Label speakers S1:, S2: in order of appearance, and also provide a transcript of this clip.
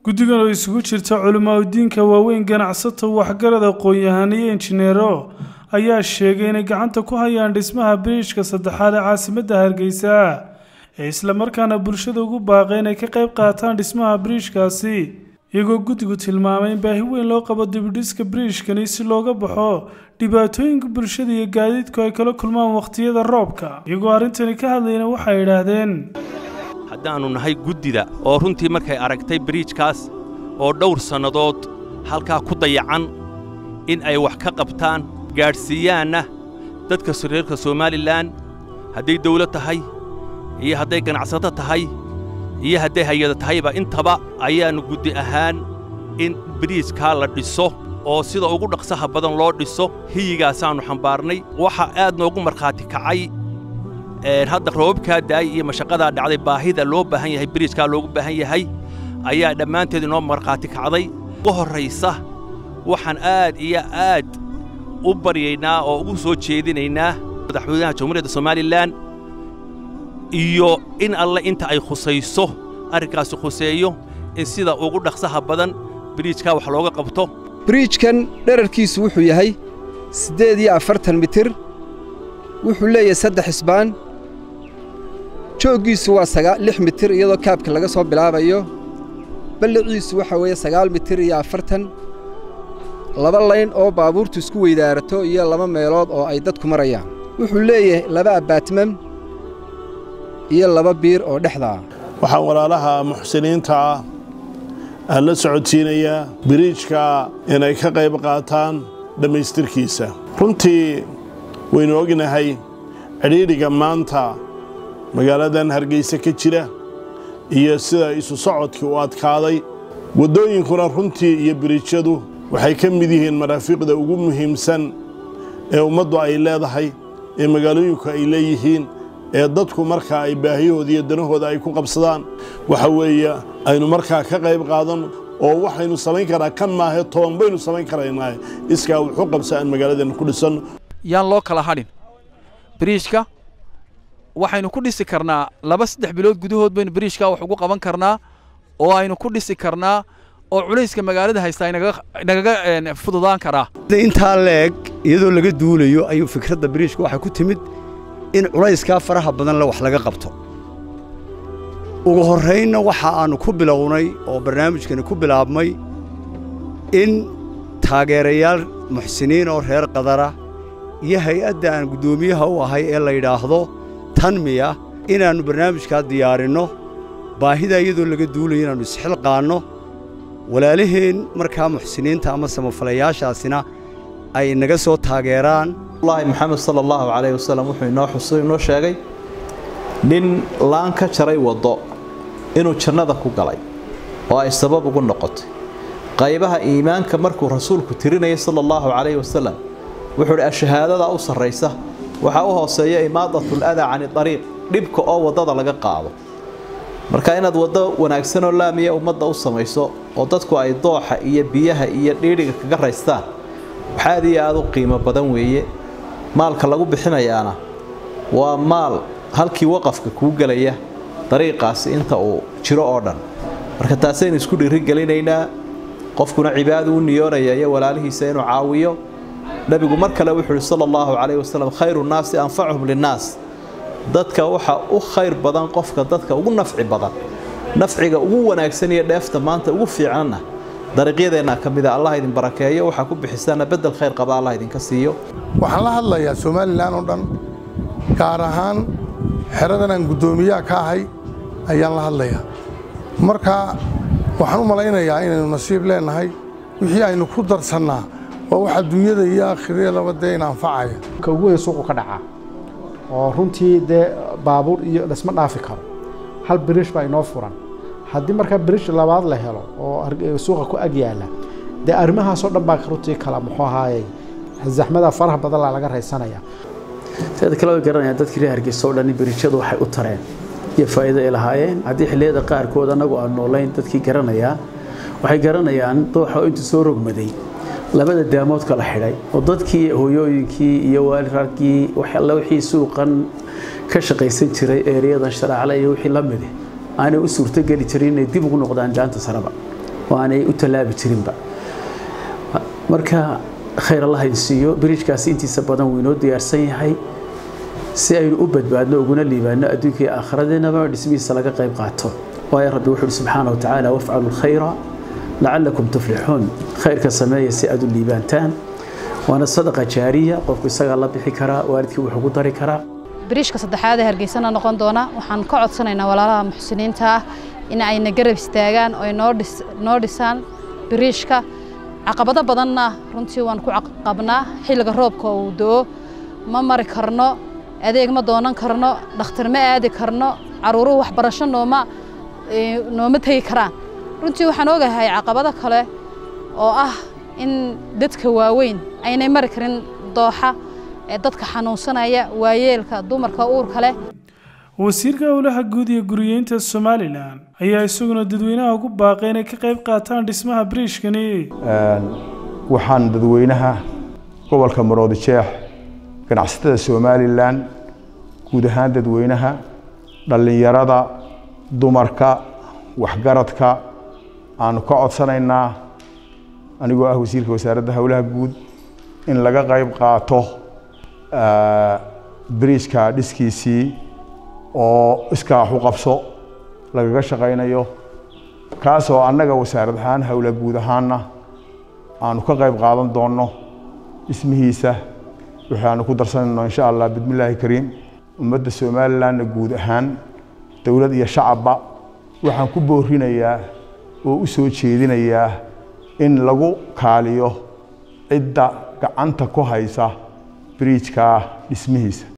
S1: guddigan oo isugu jirta culimaa udiinka waaweyn ganacsato waxgarad aqoon-yahan iyo injineero ayaa sheegay inay gacanta ku hayaan dhismaha biriishka saddexaad ee caasimadda hargeysa ee islamarkaana bulshada ugu baaqay inay ka qayb qaataan dhismaha biriishkaasi iyagoo guddigu tilmaamay in baahi weyn loo qabo dibidhiska biriishkani si looga baxo dhibaatooyinka bulshada iyo gaadiidku ay kala kulmaan wakhtiyada roobka iyagoo arrintani ka hadlayna waxay idhaahdeen
S2: haddaannu nahay guddida oo runtii markay aragtay biriijkaas oo dhowr sannadood halkaa ku dayacan in ay wax ka qabtaan gaadhsiiyaanna dadka reerka somalilan hadday dawlad tahay iyo hadday ganacsato tahay iyo hadday hay-ada tahayba intaba ayaannu guddi ahaan in biriijkaa la dhiso oo sida ugu dhaqsaha badan loo dhiso hiyigaasaannu xambaarnay waxaa aad noogu markhaati kacay hadda roobabkaa daa'ay iyo mashaqadaa dhacday baahida loo baahan yahay biriijkaa loogu baahan yahay ayaa dhammaanteed inoo markhaati kacday ugu horraysa waxaan aad iyo aad u baryaynaa oo ugu soo jeedinaynaa madaxweynaha jamhuuriyadda somalilan iyo in alle inta ay khusayso arrinkaasi khuseeyo in sida ugu dhaqsaha badan biriijkaa wax looga qabto
S3: biriijkan dherarkiisu wuxuu yahay siddeed iyo afartan mitir wuxuu leeyahay saddex isbaan jooggiisu waa sagaa lix mitir iyadoo kaabka laga soo bilaabayo balliciisu waxaa weeye sagaal mitir iyo afartan laba layn oo baabuurtu isku weydaarato iyo laba meelood oo ay dadku marayaan wuxuu leeyahay laba abaatmam iyo laba biir oo dhexda ah
S4: waxaan walaalaha muxsiniinta ah aan la socodsiinayaa biriijka inay ka qayb qaataan dhammaystirkiisa runtii waynu ognahay cidhiidhiga maanta magaaladan hargayse ka jira iyo sida isu socodkii u adkaaday waddooyinkuna runtii iyo biriijyadu waxay ka mid yihiin maraafiiqda ugu muhiimsan ee ummaddu ay leedahay ee magaalooyinku ay leeyihiin ee dadku markaa ay baahiyahooda iyo danahooda ay ku qabsadaan waxa weeye aynu markaa ka qayb qaadan oo waxaynu samayn karaa kan maahe toban baynu samayn karaynaa iskaa wuxuu qabsa aan magaaladeenna ku dhisanno
S5: yaan loo kala hadhin biriijka waxaynu ku dhisi karnaa laba saddex bilood gudahood baynu biriijkaa wax ugu qaban karnaa oo aynu ku dhisi karnaa oo culayska magaalada haystaa nagaga fududaan karaa
S6: intaa leeg iyadoo laga duulayo ayuu fikradda biriijka waxay ku timid in culayskaa faraha badan le wax laga qabto ugu horraynna waxa aannu ku bilownay oo barnaamijkani ku bilaabmay in taageerayaal muxsiniin oo reer qadara iyo hay-adda aan guddoomiyaha u ahay ee la yidhaahdo tanmiya inaannu barnaamijkaa diyaarinno baahida iyadoo laga duulayo inaannu isxilqaanno walaalaheen markaa muxsiniinta ama samafalayaashaasina ay naga soo taageeraan
S7: allahi moxamed sala allahu calayh wasalam wuxuu inoo xusay inoo sheegay nin laan ka jaray waddo inuu jannada ku galay oo ay sabab ugu noqotay qaybaha iimaanka markuu rasuulku tirinayay sala allahu calayhi wasalam wuxuu idhi ashahaadada u sarraysa waxaa u hooseeya imaadatul adaa cani dariiq dhibka oo waddada laga qaado marka inaad waddo wanaagsanoo laamiya ummadda u samayso oo dadku ay dooxa iyo biyaha iyo dhiidhiga kaga raystaan wax aad iyo aad u qiimo badan weeye maalka lagu bixinayaana waa maal halkii waqafka kuu gelaya dariiqaasi inta uu jiro oo dhan marka taasaynu isku dhiirigelinaynaa qofkuna cibaadu u niyoonaya iyo walaalihiisa inuu caawiyo nebigu mar kale wuxuu uhi sala allahu calayhi wasalam khayru nnaasi anfacuhum linnaas dadka waxa u khayr badan qofka dadka ugu nafci badan nafciga ugu wanaagsan iyo dheefta maanta ugu fiicanna dariiqyadeenna ka mida allah idin barakeeyo waxaa ku bixisaana bedel khayr qaba allah idinka siiyo
S8: waxaan la hadlayaa somalilan oo dhan gaar ahaan xeradan aan guddoomiyaha ka ahay ayaan la hadlayaa marka waxaan u malaynayaa inaynu nasiib leennahay wixii aynu ku darsannaa waa wax adduunyada iyo aakhiriyadaba dee in anfacaya
S9: ka ugu weyn suuqu ka dhacaa oo runtii dee baabuur iyo dhisma dhaafi karo hal biriish baa inoo furan haddii markaa biriish labaad la helo oo suuqa ku ag yaala dee arrimahaasoo dhan baa runtii kala muxuu ahaayey zaxmada faraha badan laa laga raysanaya
S10: sida kale way garanayaan dadkii reer hargeysa oo dhan biriijyadu waxay u tareen iyo faa'iido ay lahaayeen haddii xilliyada qaarkood annagu aan noolayn dadkii garanayaan waxay garanayaan dooxa oo intuu soo rogmaday labada daamood kala xidhay oo dadkii hooyooyinkii iyo waalirarkii alle wixii suuqan ka shaqaysan jiray ereyadan sharaacle iyo wixii la midi aanay u suurtogeli jirin inay dib ugu noqdaan jaanta saraba oo aanay u tallaabi jirinba marka khayr allah idin siiyo biriijkaasi intiisa badan wuu inoo diyaarsan yahay si aynu u badbaadno uguna liibaano adduunka iyo aakhiradeenaba dhismihiisa laga qayb qaato waayo rabbi wuxuu ihi subxaana wa tacaala wafcalu lkhayra lacalakum tuflixuun khayrka sameeya si aad u liibaantaan waana sadaqa jaariya qofku isagaa la bixi karaa waalidkii wuxuu ku dari karaa
S11: biriishka saddexaad ee hargeysana noqon doona waxaan ka codsanaynaa walaalaha muxsiniinta ah in ayna garab istaagaan oo ay noo dhisaan biriishka caqabado badanna runtii waan ku qabnaa xilliga roobka uu do-o ma mari karno adeeg ma doonan karno dhakhtar ma aadi karno caruuruhu waxbarasho nooma nooma tegi karaan runtii waxaan ogahay caqabado kale oo ah in dadka waaweyn aynay mari karin dooxa ee dadka xanuunsanaya waayeelka dumarka uurka leh
S1: wasiirka howlaha guud iyo guriyeynta somalilan ayaa isaguna dadweynaha ugu baaqay inay ka qayb qaataan dhismaha biriishkani
S12: waxaan dadweynaha gobolka maroodi jeex ganacsatada somalilan guud ahaan dadweynaha dhallinyarada dumarka waxgaradka aanu ka codsanaynaa anigoo ah wasiirka wasaaradda howlaha guud in laga qayb qaato biriijka dhiskiisii oo iskaax u qabso lagaga shaqaynayo kaasoo annaga wasaarad ahaan howla guud ahaanna aanu ka qayb qaadan doonno dhismihiisa waxaanu ku darsanayno insha allah bismillaahi kariim ummadda somalilanna guud ahaan dowlad iyo shacabba waxaan ku boorinayaa oo u soo jeedinayaa in lagu kaaliyo cidda gacanta ku haysa biriijka dhismihiisa